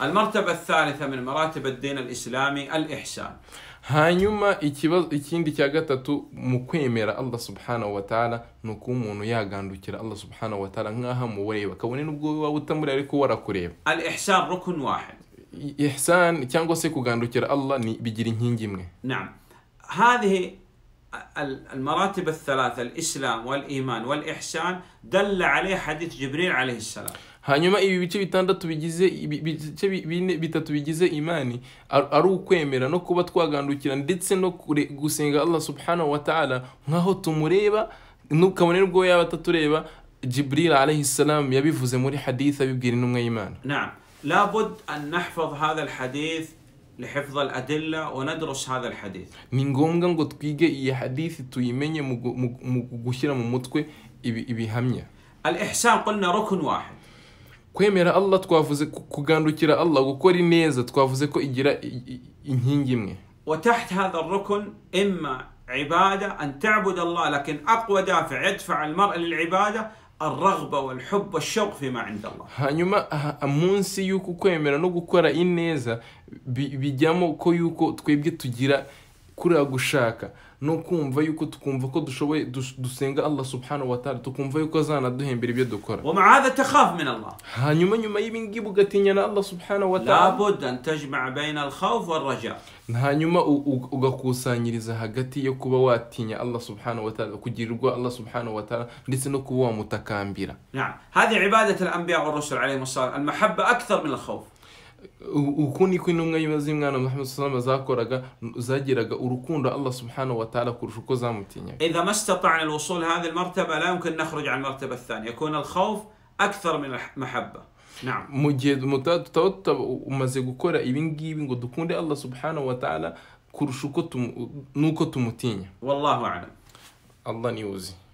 المرتبة الثالثة من مراتب الدين الإسلامي الإحسان hanyuma ikibazo ikindi cya gatatu mu kwemera allah subhanahu wa ta'ala ni ukuba umuntu yagandukira allah subhanahu wa ta'ala nk'aho amureba kabone n'ubwo waba utamuri ariko warakureba الإحسان ركن واحد I- ihsan cyangwa se kugandukira allah ni bigira inkingi imwe نعم هذه ال- المراتب الثلاثة الإسلام والإيمان والإحسان دل عليه حديث جبريل عليه السلام hanyuma ibi bice bitandatu bigize ibi- ibice bi- bine bitatu bigize imani ar- ari ukwemera no kuba twagandukira ndetse no kure- gusenga allah subhanahu wa ta'ala nk'aho tumureba nu- kabone n'ubwo yaba atatureba jibril alayhi salam yabivuze muri hadith abibwira intumwa y'imana نعم لابد أن نحفظ هذا الحديث لحفظ الأدلة وندرس هذا الحديث ni ngombwa ngo twige iyi hadithi tuyimenye mu gu- mu- mu gushyira mu mutwe ibi- ibihamya الإحسان قلنا ركن واحد kwemera allah twavuze ku- kugandukira allah gukora ineza twavuze ko igira i- i- inkingi imwe وتحت هذا الركن إما عبادة أن تعبد الله لكن أقوى دافع يدفع المرء للعبادة الرغبة والحب والشوق فيما عند الله hanyuma aha- munsi y'uko kwemera no gukora ineza bi- bijyamo ko yuko twebwe tugira kuriya gushaka no kumva yuko tukumva ko dushoboye dus- dusenga allah subhanahu wa ta'ala tukumva yuko azanaduhembera ibyo dukora ومع هذا تخاف من الله hanyuma nyuma y'ibingibi ugatinya na allah subhanahu wa ta'ala لابد أن تجمع بين الخوف والرجاء hanyuma u- u- ugakusanyiriza hagati yo kuba watinya allah subhanahu wa ta'ala kugirirwa allah subhanahu wa ta'ala ndetse no kuba wamutakambira نعم هذه عبادة الأنبياء والرسل عليهم الصلاة المحبة أكثر من الخوف U- uku niko intumwa z'imwana muhammad salama zakoraga zagiraga urukundo allah subhanahu wa ta'ala kurusha uko zamutinyaga إذا ما استطعنا الوصول لهذه المرتبة لا يمكن نخرج عن المرتبة الثانية يكون الخوف أكثر من المحبة نعم mu gihe muta- tutaba tuta- umaze gukora ibi ngibi ngo dukunde allah subhanahu wa ta'ala kurusha uko tumu- nuko tumutinya والله أعلم allah niwe uzi